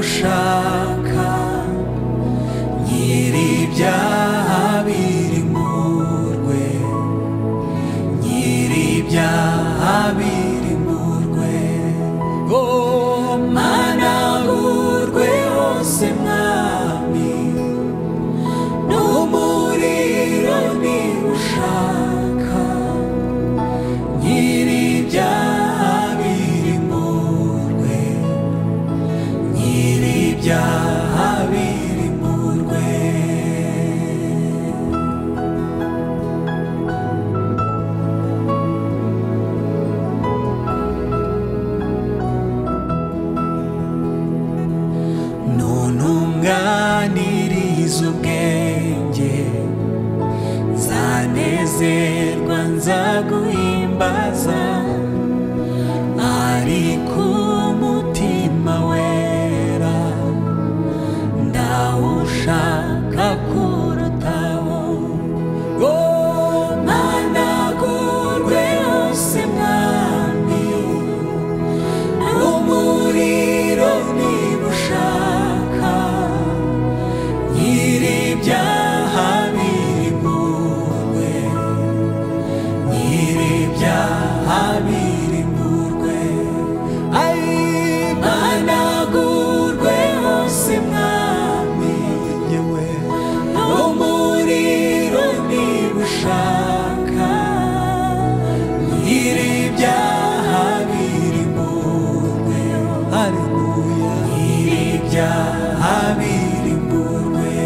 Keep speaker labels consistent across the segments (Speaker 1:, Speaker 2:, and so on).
Speaker 1: ushaka nyir'ibyaha biri mu rwe nyir'ibyaha biri mu rwe oh mana urwe hose mwami n'umuriro niba ushaka nyir'ibyaha biri mu rwe nyir'ibyaha biri mu rwe ntuntunganiriza ubwenge nzanezerwa nzaguhimbaza ari ku mutima wera ndawushaka kurutaho ngo mpanagurwe hose mwami umuriro niba ushaka nyir'ibyaha biri mu rwe nyir'ibyaha biri mu rwe ayihanagurwe hose mwami yewe umuriro niba ushaka nyir'ibyaha biri mu rwe haleluya nyir'ibyaha biri mu rwe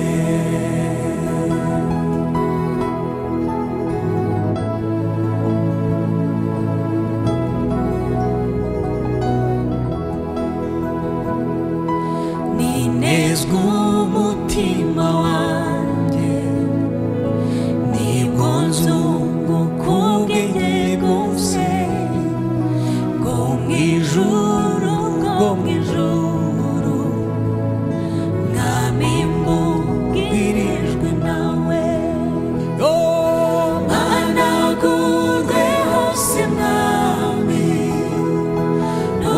Speaker 1: ninezwa umutima wanjye nibwo nzunguka ubwenge bwose bwo mu ijuru bwo mu ijuru mwami mbubwirijwe nawe mpanagurwe hose mwami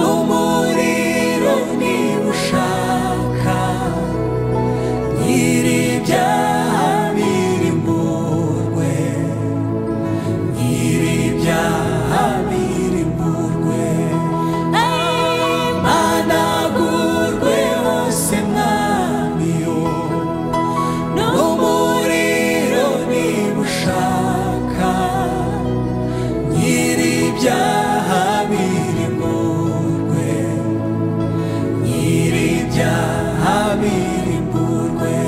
Speaker 1: umuriro niba ushaka nyir'ibyaha biri mu rwe nyir'ibyaha biri mu rwe mpanagurwe hose mwamiyo n'umuriro niba ushaka nyir'ibyaha biri mu rwe nyir'ibyaha biri mu rwe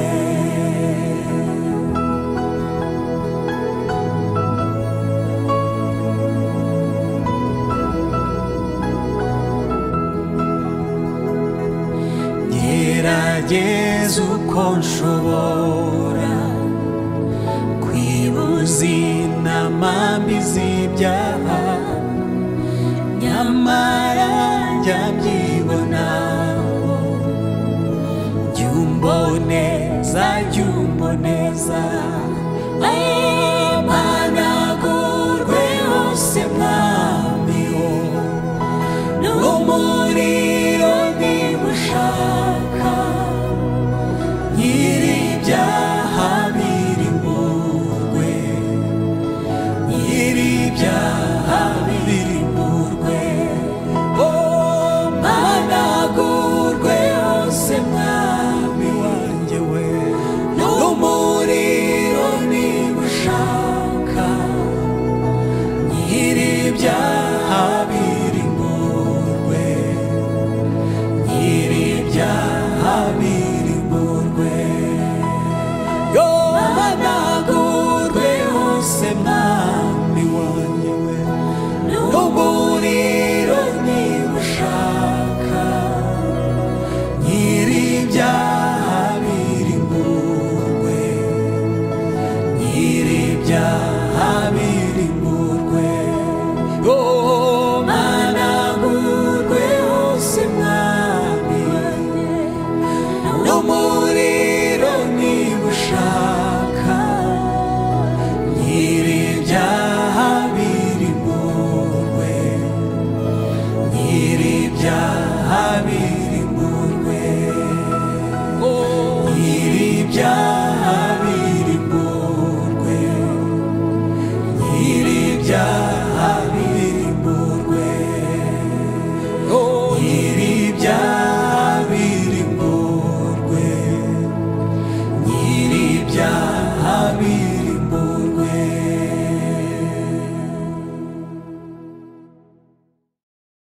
Speaker 1: gerageza uko nshobora kwibuza inama mbi z'ibyaha nyamara njya mbyibonaho jya umboneza jya umboneza mpanagurwe hose mwami wo n'umuriro niba ushaka nyir'ibyaha biri mu rwe nyir'ibyaha biri mu rwe oh mpanagurwe hose mwami wanjye we n'umuriro niba ushaka nyir'ibyaha biri mu rwe nyir'ibyaha biri mu rwe yohanagurwe hose mwami wanjye we n'umuriro niba ushaka nyir'ibyaha biri mu rwe nyir'ibyaha biri